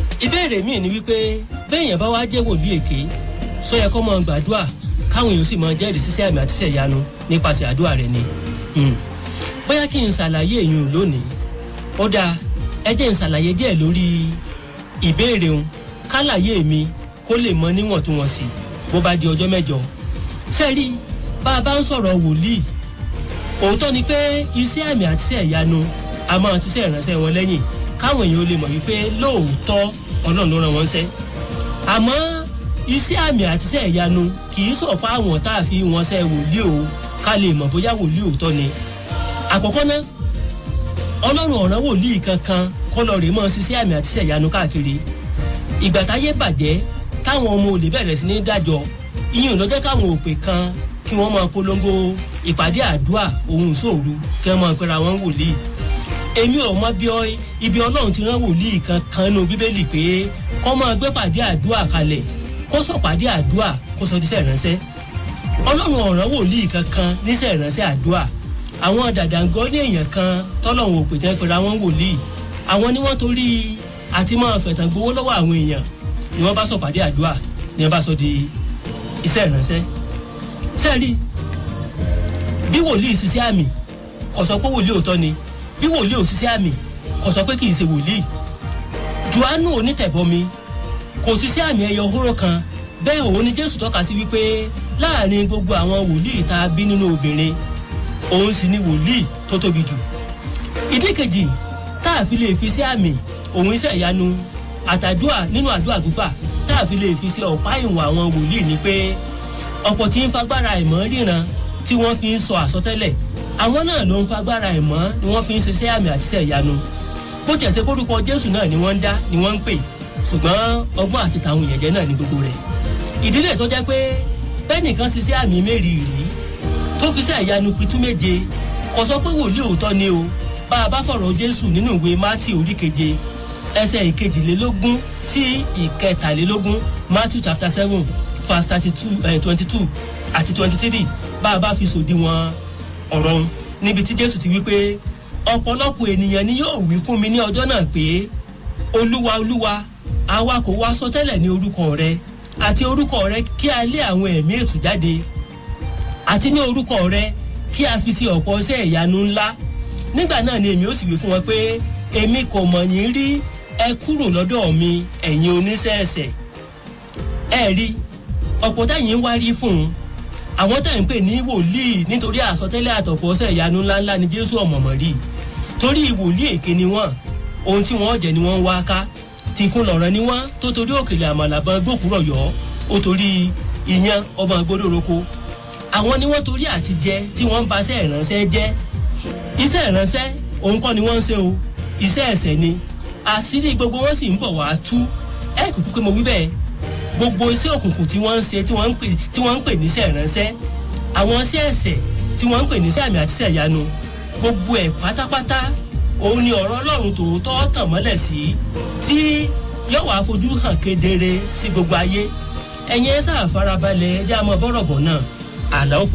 ìbéèrè míì ni wípé béèyàn bá wá jẹ́ wòlíì èké sọ yẹ kó mọ gbàdúrà káwọn èèyàn sì mọ jẹ́rìí sísẹ́ àmì àti sẹ̀yánu nípasẹ̀ àdúrà rẹ̀ ni bóyá kí n ṣàlàyé èèyàn lónìí ó dáa ẹ jẹ́ n ṣàlàyé díẹ̀ lórí ìbéèrè òun kálàyé mi kó lè mọ níwọ̀ntúnwọ̀nsì bó bá di ọjọ́ mẹ́jọ sẹ́rí bá a bá ń sọ̀rọ̀ wòlíì òótọ́ ni pé iṣẹ́ àmì àti sẹ̀yánu a máa ti sẹ́ ìránṣẹ́ wọn lẹ́yìn káwọn èèyàn lè mọ̀ wípé lóòótọ́ ọlọ́run ló rán wọn ṣẹ́ àmọ́ iṣẹ́ àmì àti iṣẹ́ ìyanu kì í sọ̀pá àwọn tá a fi wọn ṣe wòlíì o ká lè mọ̀ bóyá wòlíì òótọ́ ni. àkọ́kọ́ ná ọlọ́run ọ̀ràn wòlíì kankan kọ́ lọ rè mọ́ ṣiṣẹ́ àmì àti iṣẹ́ ìyanu káàkiri. ìgbà táyé bàjẹ́ táwọn ọmọ olè bẹ̀rẹ̀ sí ní dájọ́ ìyẹn ló jẹ́ káwọn òpè kan kí wọ́n máa polongo ìpàdé àdúrà ohun ìṣòro kí wọ́n máa pera wọn wòlíì èmi ò mọ bí ibi ọlọ́run ti rán wòlíì kankan nínú bíbélì pé kọ́ máa gbé pàdé àdúrà kalẹ̀ kó sọ pàdé àdúrà kó sọ díṣẹ́ ìránṣẹ́ ọlọ́run ọ̀ràn wòlíì kankan níṣẹ́ ìránṣẹ́ àdúrà àwọn dàdàngọ́ ní èèyàn kan tọ́lọ́run ò pè jẹ́ pé àwọn wòlíì àwọn ni wọ́n torí àti máa fẹ̀tàn gbowó lọ́wọ́ àwọn èèyàn ni wọ́n bá sọ pàdé àdúrà ni wọ́n bá sọ di iṣẹ́ ìránṣẹ́ sẹ́ẹ̀rí bí wòlíì ṣiṣẹ́ àmì kò sọ pé wòlíì òótọ́ ni bí wòlíì òṣìṣẹ́ àmì kò sọ pé kì í ṣe wòlíì johannu onítẹ̀bọmi kò ṣiṣẹ́ àmì ẹyọ hóró kan bẹ́ẹ̀ òun ni jésù tọ́ka sí wípé láàrin gbogbo àwọn wòlíì tá a bí nínú obìnrin òun sì ni wòlíì tó tóbi jù ìdí kejì tá a fi lè fi sí àmì òun iṣẹ́ ìyanu àtàdúà nínú àdúà gbígbà tá a fi lè fi sí ọ̀pá ìwọ̀n àwọn wòlíì ni pé ọ̀pọ̀ tí ń fagbára ìmọ̀ ríran tí wọ́n fi ń sọ àsọtẹ́lẹ̀ àwọn náà ló ń fagbára ẹ̀ mọ́ ni wọ́n fi ń ṣiṣẹ́ àmì àti iṣẹ́ ìyanu bó tiẹ̀ ṣe kórúkọ jésù náà ni wọ́n ń dá ni wọ́n ń pè ṣùgbọ́n ọgbọ́n àti tàwọn èèyàn jẹ́ náà ní gbogbo rẹ̀ ìdílé tó jẹ́ pé bẹ́nìkan ṣiṣẹ́ àmì mẹ́rin rí tó fi iṣẹ́ ìyanu pitú méje kò sọ pé wòlíì òótọ́ ni o bá a bá fọ̀rọ̀ jésù nínú ìwé mátì orí keje ẹsẹ̀ ìkejìlélógún sí ìkẹtàlélógún matthew chapter seven verse thirty two twenty two àti twenty three bá a bá fi sòdiwọ̀n ọ̀rọ̀ níbi tí jésù ti wí pé ọ̀pọ̀lọpọ̀ ènìyàn ni yóò wí fún mi ní ọjọ́ náà pé olúwa olúwa àwa kò wá sọ tẹ́lẹ̀ ní orúkọ rẹ àti orúkọ rẹ kí a lé àwọn ẹ̀mí èṣù jáde àti ní orúkọ rẹ kí a fi sí ọ̀pọ̀ iṣẹ́ ìyanu ńlá nígbà náà ni èmi ó sì wí fún wọn pé èmi kò mọ̀ yín rí ẹ kúrò lọ́dọ̀ mi ẹ̀yin oníṣẹ́ẹ̀ṣẹ̀ ẹ rí ọ̀pọ̀ táyìn ń wá rí fún un àwọn tẹ̀ ń pè ní wòlíì nítorí àsọtẹ́lẹ̀ àtọ̀pọ̀ ọ̀sẹ̀ ìyanu ńláńlá ni jésù ọ̀mọ̀mọ̀ rí torí wòlíì èké ni wọ́n ohun tí wọ́n jẹ́ ni wọ́n ń wá ká ti fún lọ̀rọ̀ ni wọ́n tó torí òkèlè àmàlàbọ̀n gbòkúrọ̀ yọ ó torí ìyan ọmọ gbódòroko àwọn ni wọ́n torí àti jẹ tí wọ́n ń ba iṣẹ́ ìránṣẹ́ jẹ́ iṣẹ́ ìránṣẹ́ òun kọ́ ni wọ́n ń ṣe o iṣẹ́ ẹ̀sẹ̀ ni àṣírí gbogbo wọn sì ń bọ̀ wá tú ẹ kúkú pé mo wí bẹ́ẹ̀ gbogbo iṣẹ́ òkùnkùn tí wọ́n ń ṣe tí wọ́n ń pè tí wọ́n ń pè níṣẹ́ ìránṣẹ́ àwọn iṣẹ́ ẹ̀sẹ̀ tí wọ́n ń pè níṣẹ́ àmì àti iṣẹ́ ìyanu gbogbo ẹ̀ pátápátá òun ni ọ̀rọ̀ ọlọ́run tòótọ́ tàn mọ́lẹ̀ sí tí yóò wá fojú hàn kedere sí gbogbo ayé ẹ̀yin ẹ sáà farabalẹ̀ ẹ jẹ́ àmọ́ bọ́rọ̀ bọ̀ náà àlọ́